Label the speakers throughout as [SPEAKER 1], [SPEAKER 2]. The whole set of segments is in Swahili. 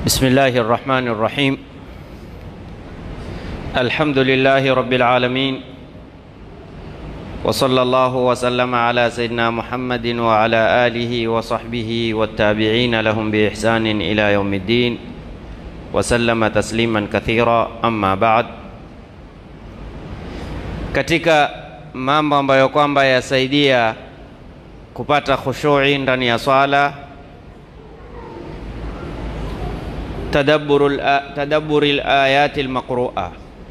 [SPEAKER 1] بسم الله الرحمن الرحيم الحمد لله رب العالمين وصلى الله وسلم على سيدنا محمد وعلى آله وصحبه والتابعين لهم بإحسان إلى يوم الدين وسلم تسليما كثيرا أما بعد katika mambo ambayo kwamba yasaidia kupata khushui ndani ya swala tadabburi layati lmaqrua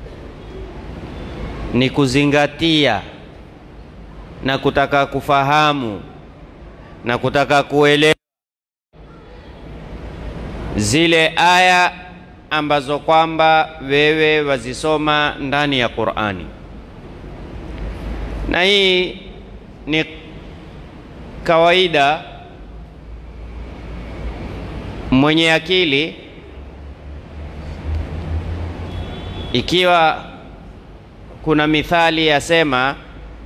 [SPEAKER 1] ni kuzingatia na kutaka kufahamu na kutaka kuelewa zile aya ambazo kwamba wewe wazisoma ndani ya Qur'ani, na hii ni kawaida mwenye akili ikiwa kuna mithali yasema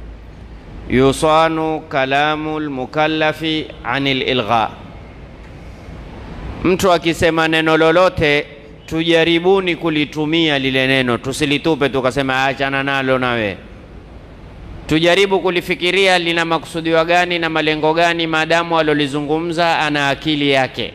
[SPEAKER 1] yusanu kalamu lmukallafi anil ilgha, mtu akisema neno lolote tujaribuni kulitumia lile neno, tusilitupe tukasema achana nalo nawe. Tujaribu kulifikiria lina makusudiwa gani na malengo gani, maadamu alolizungumza ana akili yake.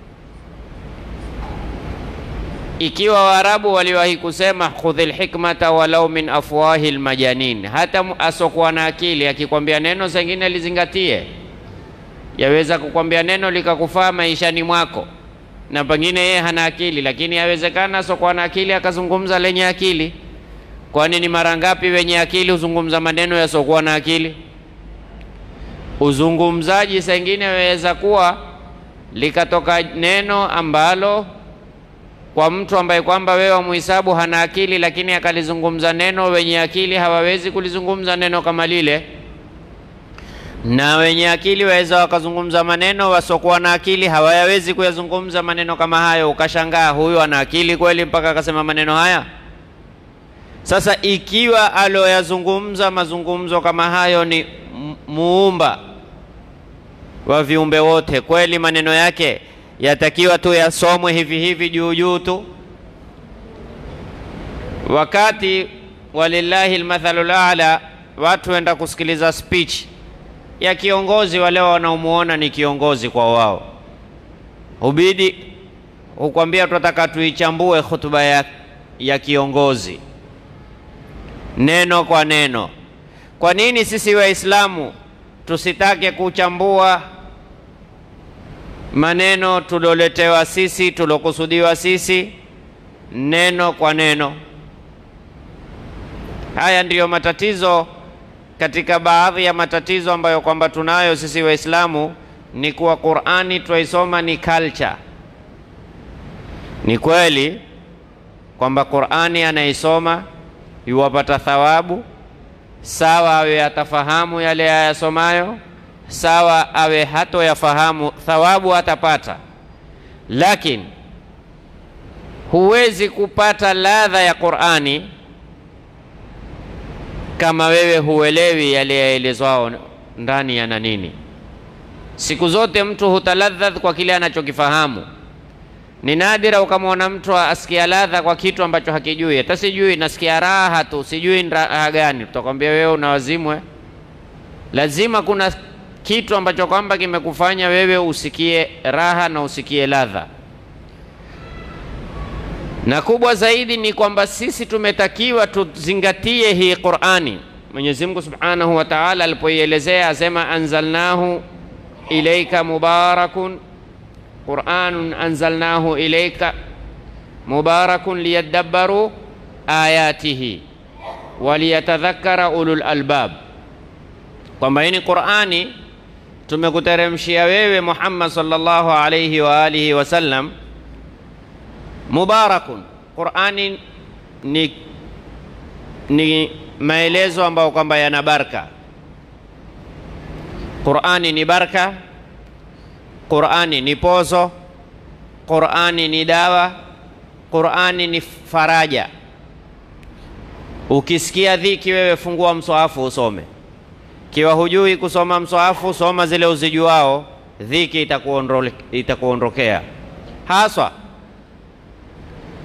[SPEAKER 1] Ikiwa Waarabu waliwahi kusema khudhil hikmata walau min afwahi lmajanin, hata asokuwa na akili akikwambia neno zengine lizingatie. Yaweza kukwambia neno likakufaa maishani mwako, na pengine yeye hana akili, lakini yawezekana asokuwa na akili akazungumza lenye akili. Kwani ni mara ngapi wenye akili huzungumza maneno yasiokuwa na akili? Uzungumzaji sengine waweza kuwa likatoka neno ambalo kwa mtu ambaye kwamba wewe wamuhisabu hana akili, lakini akalizungumza neno, wenye akili hawawezi kulizungumza neno kama lile, na wenye akili waweza wakazungumza maneno, wasiokuwa na akili hawayawezi kuyazungumza maneno kama hayo. Ukashangaa, huyu ana akili kweli mpaka akasema maneno haya? Sasa ikiwa aloyazungumza mazungumzo kama hayo ni muumba wa viumbe wote, kweli maneno yake yatakiwa tu yasomwe hivi hivi juu juu tu, wakati walillahi lmathalu lala, watu wenda kusikiliza speech ya kiongozi wale wanaomuona ni kiongozi kwa wao, hubidi hukwambia tunataka tuichambue hutuba ya, ya kiongozi neno kwa neno. Kwa nini sisi Waislamu tusitake kuchambua maneno tuloletewa sisi tulokusudiwa sisi neno kwa neno? Haya ndiyo matatizo katika baadhi ya matatizo ambayo kwamba tunayo sisi Waislamu, ni kuwa Qur'ani twaisoma ni culture. Ni kweli kwamba Qur'ani anaisoma yuwapata thawabu sawa, awe atafahamu yale ayasomayo, sawa awe hato yafahamu, thawabu atapata, lakini huwezi kupata ladha ya Qur'ani kama wewe huelewi yale yaelezwao ndani yana nini. Siku zote mtu hutaladhadh kwa kile anachokifahamu. Ni nadira ukamwona mtu asikia ladha kwa kitu ambacho hakijui. Hata sijui nasikia raha tu, sijui raha gani. Tutakwambia wewe una wazimwe. Lazima kuna kitu ambacho kwamba kimekufanya wewe usikie raha na usikie ladha. Na kubwa zaidi ni kwamba sisi tumetakiwa tuzingatie hii Qur'ani. Mwenyezi Mungu Subhanahu wa Ta'ala alipoielezea asema, anzalnahu ilaika mubarakun Qur'anun anzalnahu ilayka mubarakun liyadabbaru ayatihi waliyatadhakkara ulul albab, kwamba hii ni Qur'ani tumekuteremshia wewe Muhammad sallallahu alayhi wa alihi wasallam. Mubarakun, Qur'ani ni, ni maelezo ambayo kwamba yana baraka. Qur'ani ni baraka Qur'ani ni pozo, Qur'ani ni dawa, Qur'ani ni faraja. Ukisikia dhiki, wewe fungua mswahafu usome. Kiwa hujui kusoma mswahafu, soma zile uzijuao, dhiki itakuondole- itakuondokea. Haswa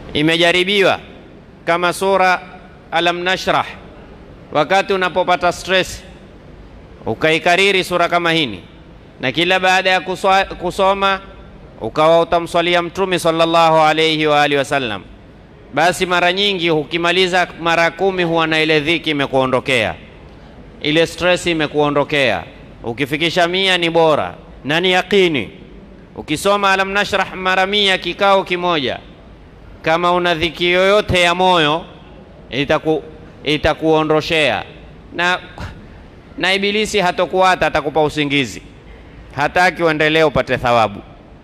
[SPEAKER 1] imejaribiwa kama sura Alam Nashrah. Wakati unapopata stress ukaikariri sura kama hini, na kila baada ya kuswa, kusoma ukawa utamswalia Mtume sallallahu alayhi wa alihi wasallam, basi mara nyingi ukimaliza mara kumi huwa na ile dhiki imekuondokea, ile stress imekuondokea. Ukifikisha mia ni bora na ni yaqini. Ukisoma Alam Nashrah mara mia kikao kimoja, kama una dhiki yoyote ya moyo itaku itakuondoshea na na Ibilisi hatokuata, atakupa usingizi, hataki uendelee upate thawabu.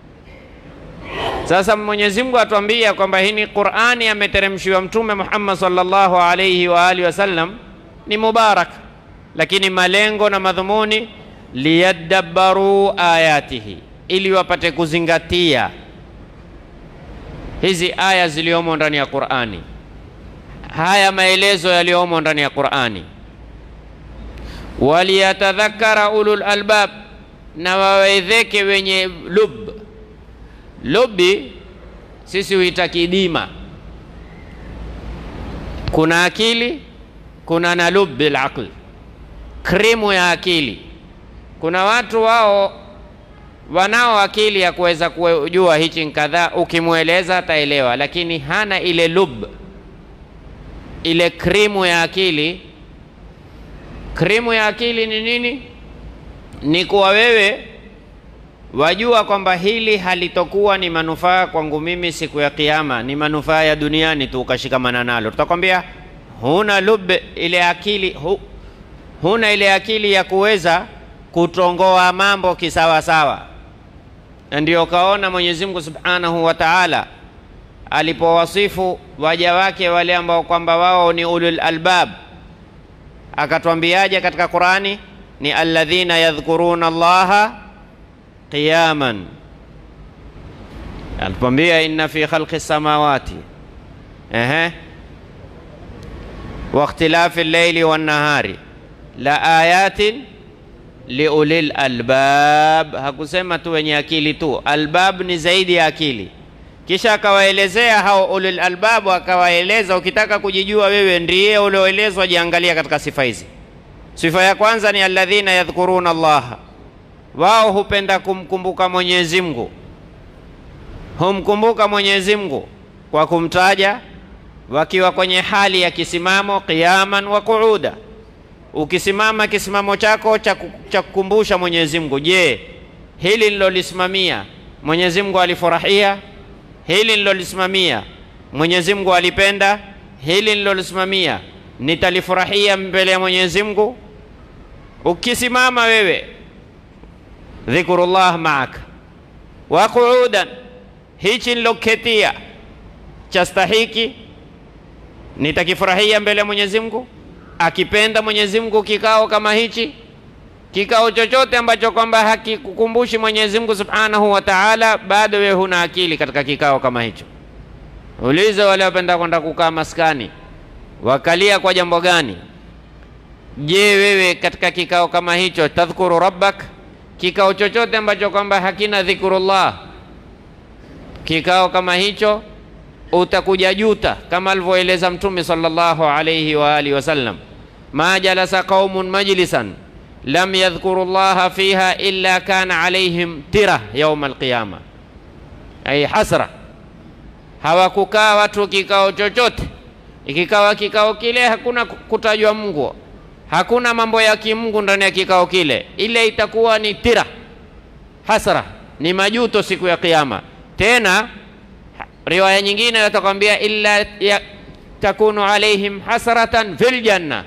[SPEAKER 1] Sasa Mwenyezi Mungu atuambia kwamba hii ni Qur'ani ameteremshiwa Mtume Muhammad sallallahu alayhi wa alihi wasallam, ni mubarak, lakini malengo na madhumuni liyadabbaru ayatihi, ili wapate kuzingatia hizi aya ziliomo ndani ya Qur'ani, haya maelezo yaliyomo ndani ya Qur'ani waliyatadhakkara ulul albab, na wawedheke wenye lub. Lubi sisi huita kidima, kuna akili, kuna na lub bil aql, krimu ya akili. Kuna watu wao wanao akili ya kuweza kujua hichi kadhaa, ukimweleza ataelewa, lakini hana ile lub, ile krimu ya akili Krimu ya akili ni nini? Ni kuwa wewe wajua kwamba hili halitokuwa ni manufaa kwangu mimi siku ya Kiyama, ni manufaa ya duniani tu, ukashikamana nalo. Tutakwambia huna lub, ile akili hu, huna ile akili ya kuweza kutongoa mambo kisawasawa. Na ndio kaona Mwenyezi Mungu Subhanahu wa Ta'ala alipowasifu waja wake wale ambao kwamba wao ni ulul albab akatwambiaje katika Qurani? Ni alladhina yadhkuruna Allaha qiyaman, alipambia inna fi khalqi samawati ehe wa ikhtilafi llaili wannahari la ayatin liulil albab. Hakusema tu wenye akili tu, albab ni zaidi ya akili. Kisha akawaelezea hao ulul albabu, akawaeleza ukitaka kujijua wewe ndiye ulioelezwa, jiangalia katika sifa hizi. Sifa ya kwanza ni alladhina yadhkuruna Allaha, wao hupenda kumkumbuka Mwenyezi Mungu, humkumbuka Mwenyezi Mungu kwa kumtaja wakiwa kwenye hali ya kisimamo, qiyaman wa qu'uda. Ukisimama kisimamo chako cha kukumbusha Mwenyezi Mungu, je, hili nilolisimamia Mwenyezi Mungu alifurahia hili nilolisimamia Mwenyezi Mungu alipenda, hili nilolisimamia nitalifurahia mbele ya Mwenyezi Mungu. Ukisimama wewe, dhikrullah maaka wa qu'udan, hichi niloketia chastahiki, nitakifurahia mbele ya Mwenyezi Mungu. Akipenda Mwenyezi Mungu kikao kama hichi, kikao chochote ambacho kwamba hakikukumbushi Mwenyezi Mungu Subhanahu wa Ta'ala, bado wewe huna akili katika kikao kama hicho. Uliza wale wapenda kwenda kukaa maskani, wakalia kwa jambo gani? Je, wewe katika kikao kama hicho tadhkuru rabbak? Kikao chochote ambacho kwamba hakina dhikrullah, kikao kama hicho utakuja juta, kama alivyoeleza Mtume sallallahu alayhi wa alihi wasallam, ma jalasa qaumun majlisan lam yadhkuru llaha fiha illa kana alaihim tira yauma alqiyama, ay hasra. Hawakukaa watu kikao chochote, ikikawa kikao kile hakuna kutajwa Mungu, hakuna mambo ya kimungu ndani ya kikao kile, ile itakuwa ni tira, hasra, ni majuto siku ya Kiyama. Tena riwaya nyingine watakwambia illa ya, takunu alaihim hasratan fil janna,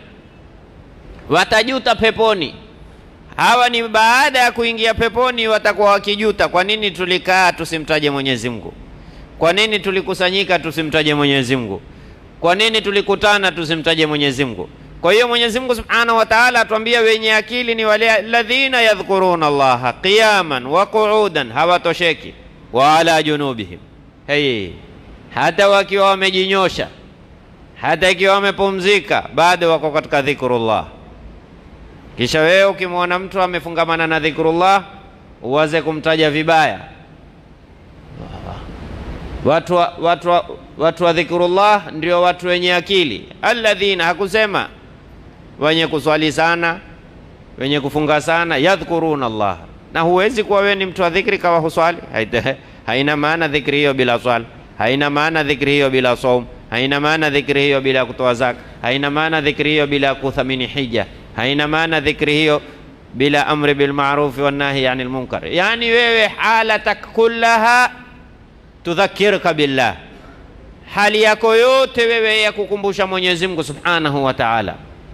[SPEAKER 1] watajuta peponi. Hawa ni baada ya kuingia peponi, watakuwa wakijuta, kwa nini tulikaa tusimtaje Mwenyezi Mungu? Kwa nini tulikusanyika tusimtaje Mwenyezi Mungu? Kwa nini tulikutana tusimtaje Mwenyezi Mungu? Kwa hiyo Mwenyezi Mungu Subhanahu wa Ta'ala atuambia wenye akili ni wale alladhina yadhkuruna Allaha qiyaman wa qu'udan, hawatosheki wa ala junubihim, hey, hata wakiwa wamejinyosha, hata ikiwa wamepumzika, bado wako katika dhikrullah. Kisha wewe ukimwona mtu amefungamana na dhikrullah, uwaze kumtaja vibaya Watu wa, watu wa, watu wa dhikrullah ndio watu wenye akili. Alladhina, hakusema wenye kuswali sana, wenye kufunga sana, yadhkuruna Allah. Na huwezi kuwa wewe ni mtu wa dhikri kawa huswali. Haita- Haina maana dhikri hiyo bila swala, haina maana dhikri hiyo bila saum, haina maana dhikri hiyo bila kutoa zaka, haina maana dhikri hiyo bila kuthamini hija, haina maana dhikri hiyo bila amri bil ma'ruf wan nahi anil munkar. Yani wewe halatak kullaha tudhakiruka billah, hali yako yote wewe ya kukumbusha Mwenyezi Mungu Subhanahu wa Ta'ala.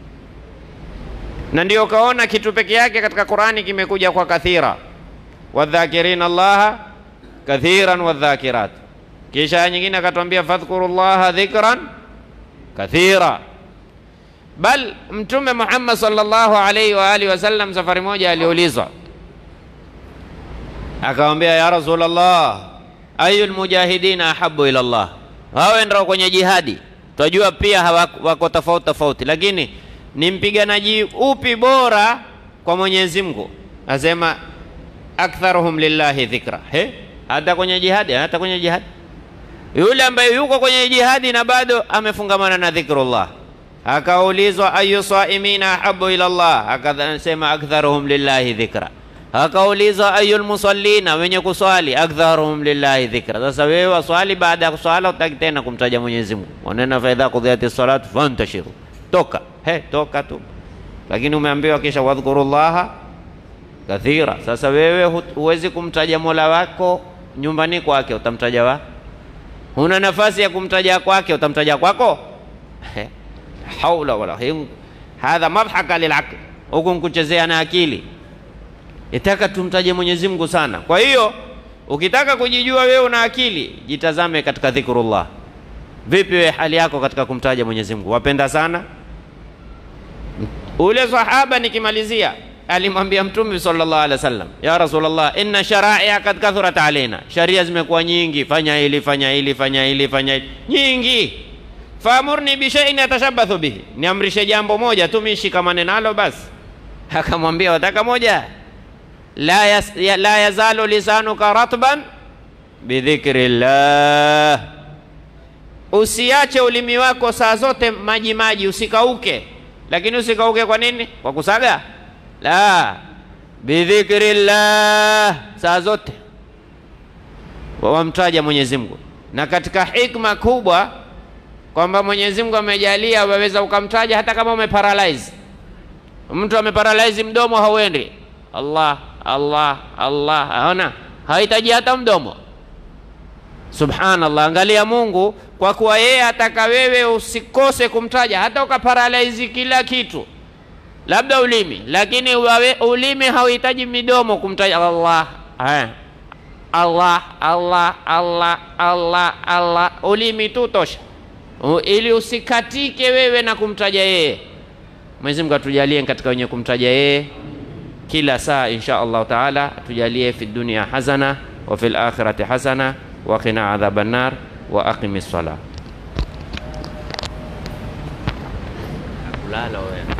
[SPEAKER 1] Na ndio kaona kitu peke yake katika Qur'ani kimekuja kwa kathira, wadhakirina Allaha kathiran wadhakirat. Kisha aya nyingine akatwambia fadhkurullaha dhikran kathira. Bal Mtume Muhammad sallallahu alaihi wa alihi wasallam safari moja aliulizwa akamwambia, ya Rasulullah, ayul mujahidina ahabu ila Allah, wawe ndio kwenye jihadi. Twajua pia hawa- wako tofauti tofauti, lakini ni mpiganaji upi bora kwa Mwenyezi Mungu? Asema aktharuhum lillahi dhikra. He, hata kwenye jihadi, hata kwenye jihadi, yule ambaye yuko kwenye jihadi na bado amefungamana na dhikrullah. Akaulizwa ayu saimina ahabu ila Allah, akasema aktharuhum lillahi dhikra. Akaulizwa ayul musallina, wenye kuswali, aktharuhum lillahi dhikra. Sasa wewe waswali, baada ya kuswala utaki tena kumtaja Mwenyezi Mungu, wanena fa idha qudiyati salatu fantashiru, toka he, toka tu. Lakini umeambiwa kisha wadhkurullaha kathira. Sasa wewe hu- huwezi kumtaja mola wako nyumbani kwake, utamtaja wa huna nafasi ya kumtaja kwake, utamtaja kwako? He, haula wala him hadha madhaka lilaql, huku nkuchezea na akili. Itaka tumtaje Mwenyezi Mungu sana. Kwa hiyo ukitaka kujijua wewe una akili, jitazame katika dhikrullah. Vipi wewe hali yako katika kumtaja Mwenyezi Mungu? Wapenda sana? Ule sahaba nikimalizia, alimwambia Mtume sallallahu alaihi wasallam, ya Rasulullah, inna sharaia kad kathurat alaina, sharia zimekuwa nyingi, fanya hili, fanya hili, fanya hili, fanya hili, nyingi. Faamurni bishaiin atashabathu bihi, niamrishe jambo moja tu mimi shikamane nalo basi. Akamwambia wataka moja, la, yas, ya, la yazalu lisanuka ratban bidhikrillah, usiache ulimi wako saa zote maji maji, usikauke. Lakini usikauke kwa nini? Kwa kusaga? La, bidhikrillah, saa zote wamtaja Mwenyezi Mungu. Na katika hikma kubwa kwamba Mwenyezi Mungu amejalia waweza ukamtaja hata kama umeparalyze. Mtu ameparalyze mdomo hauendi, Allah Allah Allah, aona hahitaji hata mdomo. Subhanallah, angalia Mungu kwa kuwa yeye ataka wewe usikose kumtaja, hata ukaparalyze kila kitu, labda ulimi, lakini wawe, ulimi hauhitaji midomo kumtaja Allah eh. Allah Allah Allah Allah Allah, ulimi tu tosha, U- ili usikatike wewe na kumtaja yeye. Mwenyezi Mungu atujalie katika wenye kumtaja yeye kila saa insha Allah taala, atujalie fi dunia hasana wa fil akhirati hasana wa qina adhaban nar wa aqimi ssalah. Kulala wewe.